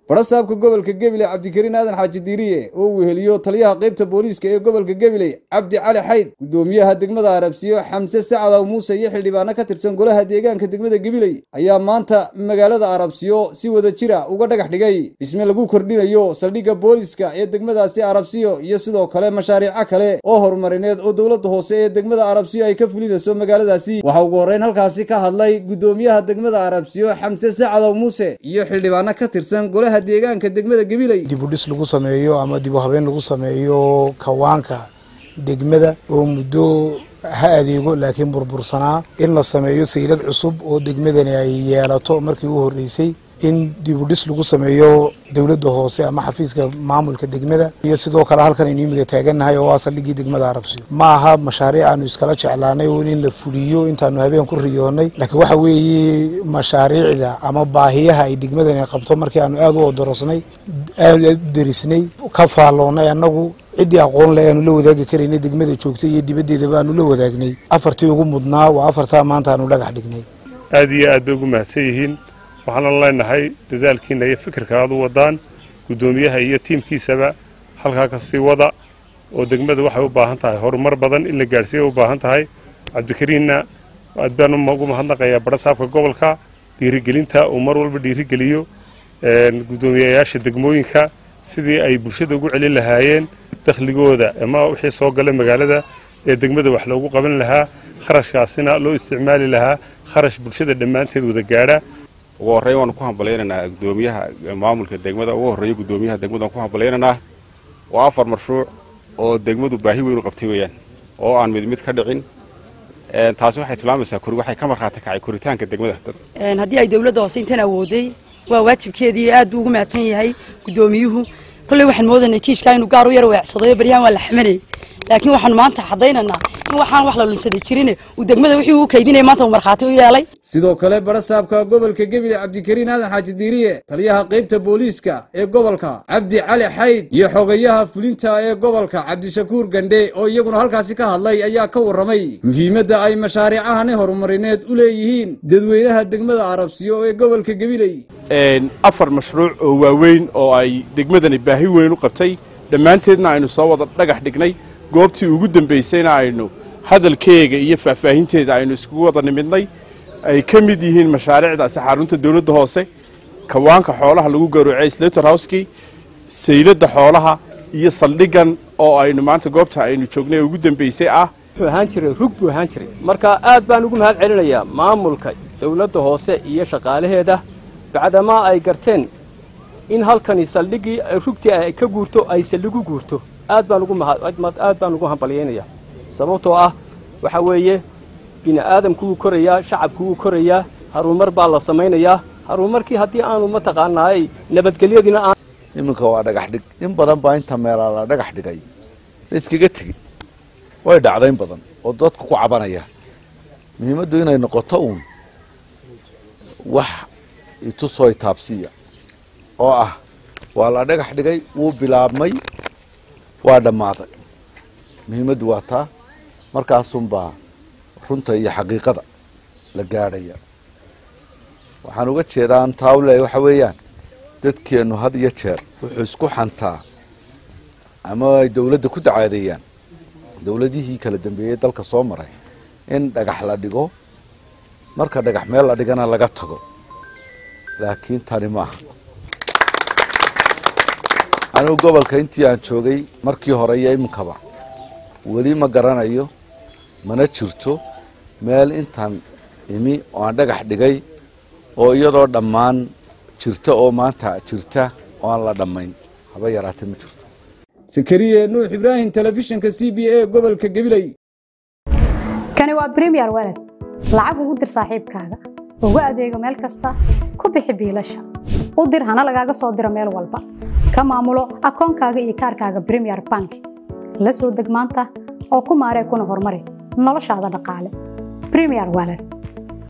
barasaabka gobolka gabiley cabdikariin aadan xaaji diiriye oo uu weheliyo taliyaha qaybta booliiska ee gobolka gabiley cabdi cali xayd gudoomiyaha degmada arabsiyo xamse sacadaw muuse iyo xildhibaano ka tirsan golaha deegaanka degmada gabiley ayaa maanta magaalada arabsiyo si wada jira uga dhagax dhigay dhisme lagu kordhinayo saldhigga booliiska ee degmadaasi arabsiyo iyo sidoo kale mashaariico kale oo horumarineed oo dowladda hoose ee degmada arabsiyo ay ka fulinayso magaaladaasi waxaa ugu horreyn halkaasi ka hadlay gudoomiyaha degmada arabsiyo xamse sacadaw muuse iyo xildhibaano ka tirsan golaha deegaanka degmada gabiley dib u dhis lagu sameeyo ama dib u habeen lagu sameeyo kawaanka degmada oo muddo ha adeego laakiin burbursanaa in la sameeyo saylad cusub oo degmadani ay yeelato markii u horreysay in dib u dhis lagu sameeyo dowladda hoose ama xafiiska maamulka degmada iyo sidoo kale halkan aynu imiga taagannahay oo ah saldhiggii degmada arabsiyo ma aha mashaariic aanu iskala jeclaanay oo in la fuliyo intaanu habeen ku riyoonnay laakiin waxa weeye mashaariicda ama baahiyaha ay degmadani qabto markii aanu aada u odorosnay aada u derisnay ka faalloonnay annagu ciddii aqoon le aanu la wadaagi karaynay degmada joogtay iyo dibaddeedaba aanu la wadaagnay afartii ugu mudnaa waa afartaa maanta aanu dhagax dhignay aad iyo aad bay ugu mahadsan yihiin waxaana leenahay dadaalkiina iyo fikirka aad u wadaan guddoomiyaha iyo tiimkiisaba halkaa ka sii wada oo degmada waxay u baahan tahay horumar badan in la gaadhsiiya u baahan tahay cabdikariinna aad baan ugu mahadnaqayaa barasaabka gobolka dhiirigelinta uu mar walba dhiirigeliyo guddoomiyayaasha degmooyinka sidii ay bulshada ugu celin lahaayeen dakhligooda ama wixii soo gala magaalada ee degmada wax loogu qaban lahaa kharashkaasina loo isticmaali lahaa kharash bulshada dhammaanteed wada gaadha ugu horreyn waanu ku hambalaynaynaa gudoomiyaha maamulka degmada ugu horreeya gudoomiyaha degmada waan ku hambalaynaynaa waa afar mashruuc oo degmadu baahi weyn u qabtay weeyaan oo aan mid mid ka dhicin taasi waxay tilmaamaysaa waxay ka markhaati kacay koritaanka degmada haddii ay dowladda hoose intan awooday waa waajibkeedii aad buu ugu mahadsan yahay guddoomiyuhu kolley waxaan moodanay kiishkaa inuu gaar u yar weecsadayo baryahan waa la xamanayay laakiin waxaanu maanta cadaynaynaa in waxaan wax la lunsaday jirine uu degmada wixii uu kaydinaya maanta uu markhaati u yeelay sidoo kale barasaabka gobolka gabiley cabdikariin aadan xaaji diiriye taliyaha qaybta booliiska ee gobolka cabdi cali xayd iyo xogayaha fulinta ee gobolka cabdishakuur gandhe oo iyaguna halkaasi ka hadlay ayaa ka warramay muhiimadda ay mashaariicahani horumarineed u leeyihiin dadweynaha degmada arabsiyo ee gobolka gabiley afar mashruuc oo waaweyn oo ay degmadani baahi weyn u qabtay dhammaanteedna aynu soo wada dhagax dhignay goobtii ugu dambaysayna aynu hadalkeega iyo faahfaahinteeda aynu iskugu wada nimidnay ay ka mid yihiin mashaariicdaasi xarunta dawladda hoose kawaanka xoolaha lagu gawracay slater houskii sayladda xoolaha iyo saldhigan oo aynu maanta goobta aynu joognay ugu dambaysay ah wuxuu ahaan jiray rug buu ahaan jiray marka aad baan ugu mahad celinayaa maamulka dawladda hoose iyo shaqaalaheeda bacdamaa ay garteen in halkani saldhiggii rugtii ay ka guurto ay saldhigu guurto aad baan ugu aad baan ugu hambalyaynayaa sababtoo ah waxa weeye bini aadamku wuu korayaa shacabku wuu korayaa harumar baa la samaynayaa harumarkii haddii aanu mataqaanaay nabadgelyadiina aan iminka waa dhagax dhig in badan baa inta meelaa la dhagax dhigay la iskaga tegin way dhacdayn badan oo dadku ku cabanaya muhiimaddu inay noqoto uun wax itusoo taabsiya oo ah waa la dhagax dhigay wuu bilaabmay waa dhammaaday muhiimaddu waa taa markaasunbaa runta iyo xaqiiqada la gaadhaya waxaan uga jeedaan taawle waxa weeyaan dadkeennu had iyo jeer wuxuu isku xantaa ama ay dawladda ku dacaadeeyaan dawladihii kala dambeeyey dalka soo maray in dhagax la dhigo marka dhagax meel la dhigana laga tago laakiin tani ma aha anigu gobolka intii aan joogay markii hore iyo iminkaba weli ma garanayo mana jirto meel intaan imi oo aan dhagax dhigay oo iyadoo dhammaan jirta oo maanta jirta oo aan la dhammayn haba yaraatee ma jirto sakariye nuux ibraahim telefishinka c b a gobolka gabiley kani waa bremiyer walad lacag ugu dir saaxiibkaaga ugu adeego meel kasta ku bixi biilasha u dir hana lagaaga soo diro meel walba ka maamulo akoonkaaga iyo kaarkaaga bremiyer bank la soo deg maanta oo ku maaree kuna horumari noloshaada dhaqaale bremiyer walad